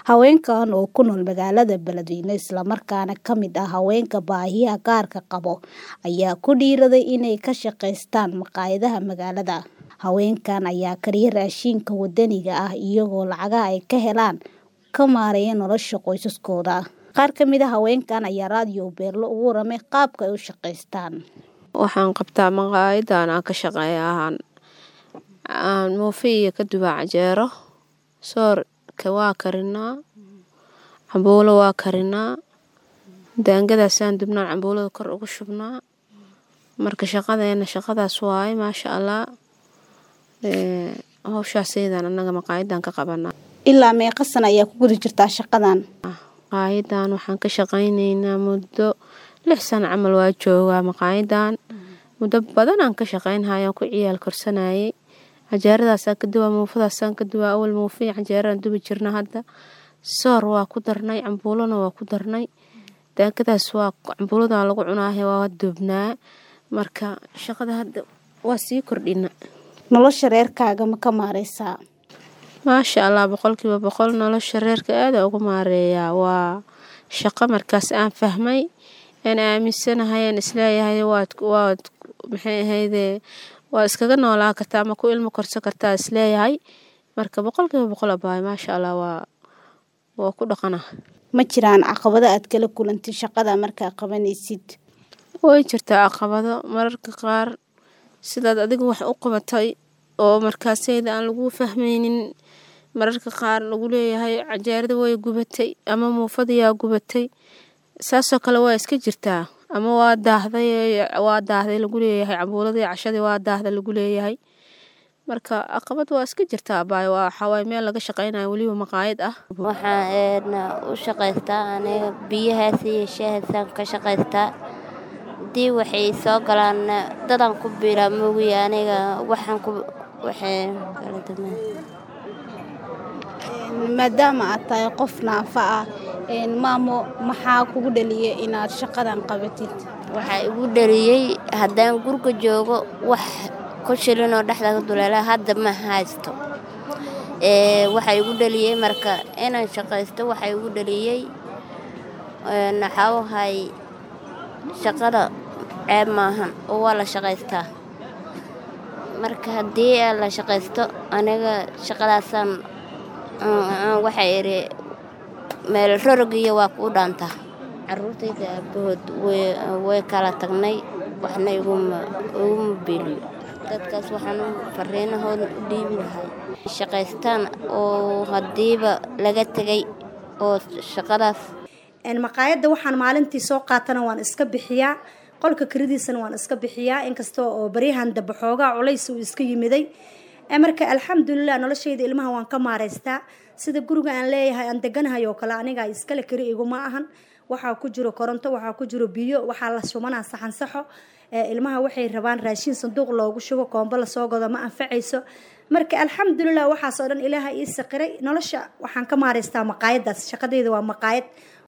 Haweenkan oo ku nool magaalada Beledweyne isla markaana ka mid ah haweenka baahiyaha gaarka qaba ayaa ku dhiiriday inay ka shaqeystaan maqaayadaha magaalada. Haweenkan ayaa kariya raashinka waddaniga ah iyagoo lacagaha ay ka helaan ka maareeya nolosha qoysaskooda. Qaar ka mid ah haweenkan ayaa raadiyo Beerlo uga warramay qaabka ay u shaqeystaan. Waxaan qabtaa maqaayadan aan ka shaqeeyaa aan muufi iyo ka dubaa canjeero soorka waa karinaa cambuulo waa karinaa daangadaasaan dubnaan cambuulada kor ugu shubnaa marka shaqadeena shaqadaas waaye maasha allah howshaasaydan annaga maqaayadan ka qabanaa Ilaa meeqa sana ayaa ku guda jirtaa shaqadan? maqaayadan waxaan ka shaqaynaynaa muddo lix sano camal waa joogaa maqaayadan muddo badan aan ka shaqaynhaya ku ciyaal korsanayay canjeeradaasaan ka dubaa muufadaasaan ka dubaa awal muufi canjeeraan dubi jirna hadda soor waa ku darnay cambuulona waa ku darnay daangadaas waa cambuuladan lagu cunaahe waa dubnaa marka shaqada hadda waa sii kordhina Nolosha reerkaaga ma ka maareysaa? maasha allah boqolkiiba boqol nolosha reerka aada ugu maareeyaa waa shaqo markaas aan fahmay aan aaminsanahay aan isleeyahay waad waad maxay ahayde waa iskaga noolaa kartaa ama ku ilmo korsan kartaa isleeyahay marka boqolkiiba boqol abaay maasha allah waa waa ku dhaqana Ma jiraan caqabado aad kala kulantay shaqada markaa qabanaysid? way jirtaa caqabado mararka qaar sidaad adigu wax u qabatay oo markaasayda aan lagu fahmaynin mararka qaar lagu leeyahay canjeerada way gubatay ama muufadayaa gubatay saasoo kale waa iska jirtaa ama waa daahday waa daahday lagu leeyahay cambuuladii cashadii waa daahda lagu leeyahay marka caqabad waa iska jirtaa abaay waa waxawaay meel laga shaqaynayo weliba maqaayad ah waxaan u shaqaystaa aniga biyahaas iyo shaahaasaan ka shaqaystaa haddii waxay soo galaan dadaan ku biilaa moogiy aniga waxaan ku waxay kala dumaan Maadaama aad tahay qof naafa ah maamo maxaa kugu dhaliyay inaad shaqadan qabatid? waxaa igu dhaliyey haddaan guriga joogo wax ku shilinoo dhexda ka duleela hadda ma haysto waxaa igu dhaliyey marka inaan shaqaysto waxaa igu dhaliyey waxaa wahay shaqada ceeb maahan oo waa la shaqaystaa marka haddii la shaqaysto aniga shaqadaasaan waxaa idhi meel rorogiyo waa kuu dhaantaa caruurtayda aabahood way kala tagnay waxna iguma biiliyo dadkaas waxaan fariinahood u dhiibi lahay shaqaystaan oo haddiiba laga tegay oo shaqadaas maqaayadda waxaan maalintii soo qaatana waan iska bixiyaa qolka karidiisana waan iska bixiyaa inkasta oo baryahan dambe xoogaa culays uu iska yimiday marka alxamdulilah noloshayda ilmaha waan ka maareystaa sida guriga aan leeyahay aan deganahay oo kale aniga iskale kari iguma ahan waxaa ku jiro koronto waxaa ku jiro biyo waxaa la shubanaa saxan saxo ilmaha waxay rabaan raashin sanduuq loogu shubo koombo lasoo godo ma anfacayso marka alxamdulilah waxaasoo dhan ilaaha ii saqiray nolosha waxaan ka maareystaa maqaayadaas shaqadayda waa maqaayad